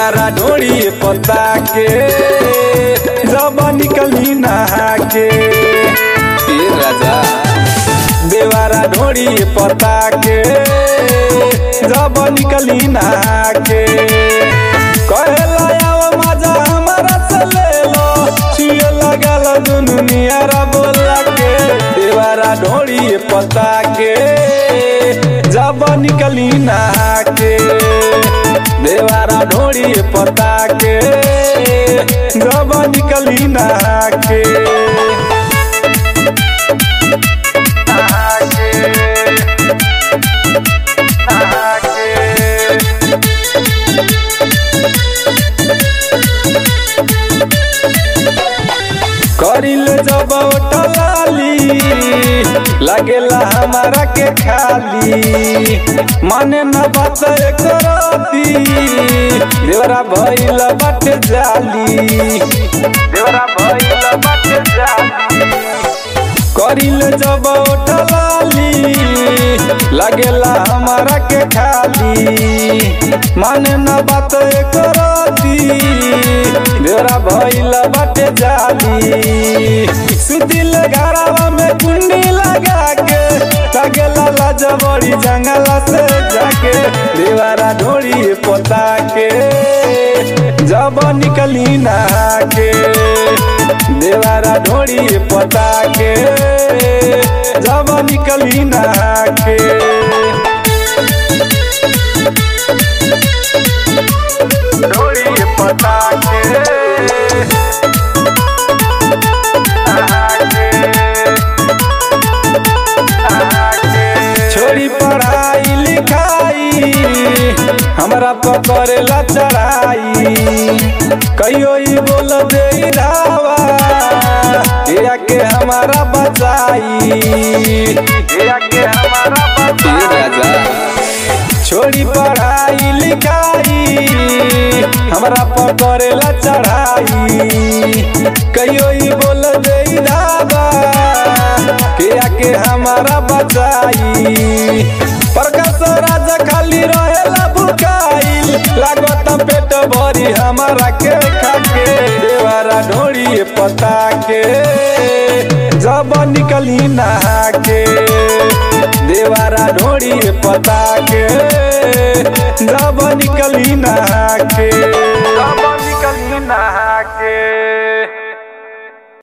देवारा ढोड़ी पता के जब निकली नहा के ए राजा देवारा ढोड़ी पता के जब निकली नहा के कहेला आओ मजा हमारा से ले लो छुए लगल दुनु नियारा बोला के देवारा ढोड़ी पता के जब निकली नहा के देवारा ढोड़ी पता के जब निकली नहा के नहा के नहा के करिल जब टलाली लगेला हमारा के खाली माने न बात करती देवरा भइल बट जाली देवरा भइल बट जाली करिल जब टलाली लगेला हमारा के खाली माने न बात करती देवरा भइल बाटे जाली सुतिल घरावा में कुंडी लगा के लगेला लाजबड़ी जंगला से जाके देवरा ढोड़ी पोता के जब निकली नहा के देवारा ढोड़ी पता के जब निकली नहा के ढोड़ी पता के नहा के, नहा के। छोड़ी पढ़ाई लिखाई हमरा पकड़ेला चढ़ाई कहियो ई बोल दे रावा या के हमारा बचाई या के हमारा बचाई छोड़ी पढ़ाई लिखाई हमरा पकड़ेला चढ़ाई कहियो ई बोल दे रावा या के हमारा बचाई प्रकाश राजा खाली रहेला बुकाइल लागत पेट भरी हमारा के खाके देवारा ढोड़ी पता के जब निकली नहा के देवारा ढोड़ी पता के जब निकली नहा के